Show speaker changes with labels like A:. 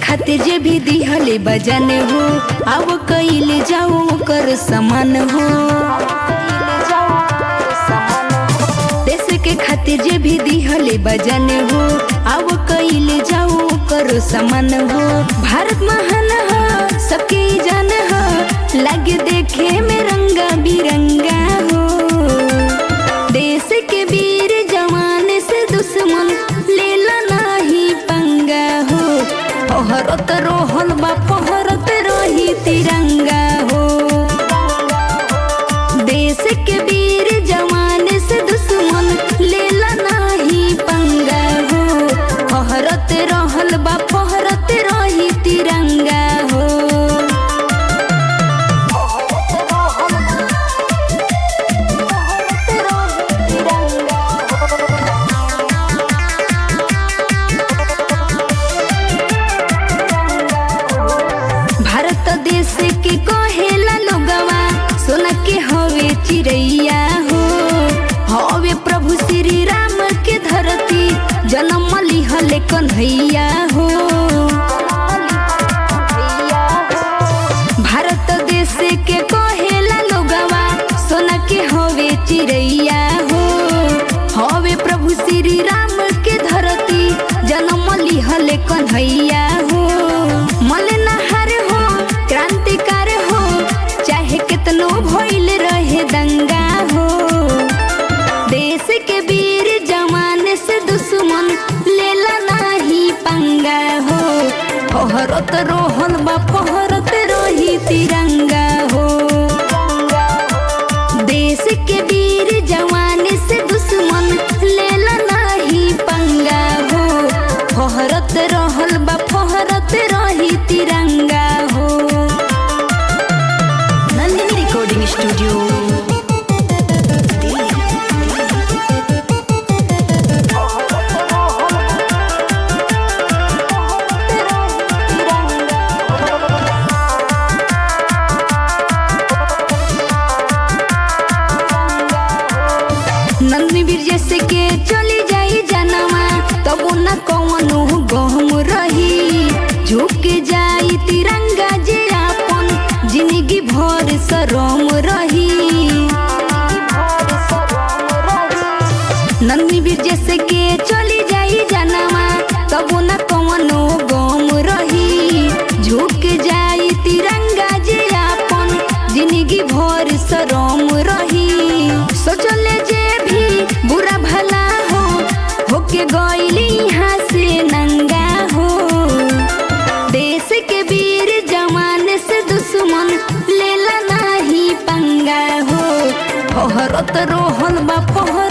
A: खातिर जे भी दिहले बजन हो अब कइले जाओ कर समान हो देश के खातिर जे भी दिहले बजन हो अब कइले जाओ कर समान हो भारत महान हो सबके जान हो लगे देखे में रंगा बिरंगा हो देश के वीर जवान से दुश्मन लेला नाही पंगा हो पहरत रोहल बा पहरत रही तिरंगा हो देश के वीर जवान से दुश्मन लेला नाही पंगा हो पहरत रहल बा पहरत रही तिरंगा हो भारत देश के कहेला लोगवा सोना के हवे चिड़ैया हो हवे प्रभु श्री राम के धरती जन्म लिहले कन्हैया हो भारत देश के कहेला लोगवा सोना के हवे चिड़ैया हो हवे प्रभु श्री राम के धरती जन्म लिहले कन्हैया हो मलनहार हो क्रांतिकार हो चाहे कितनो भइल रहे दंगा हो देश के वीर जवान से दुश्मन लेला नाही पंगा हो पहरत रोहल बा पहरत रही तिरंगा हो देश के वीर जवान से दुश्मन लेला नाही पंगा हो फहरत रहल बा फहरत रही तिरंगा हो नंदिनी रिकॉर्डिंग स्टूडियो नंदनी बीर जैसे के चली जाई जनवा तब न कौनो गहम रही झुक जाई तिरंगा जे आपन जिंदगी भर शरम रही नंदनी बीर जैसे के चली जाई जनवा तब न कौनो गम रही झुक जाई तिरंगा जे आपन जिंदगी भर शरम रही सोचले जे भी बुरा भला हो होके गइली यहाँ से नंगा हो देश के वीर जवान से दुश्मन लेला नाही पंगा हो फहरत रोहल बा फहर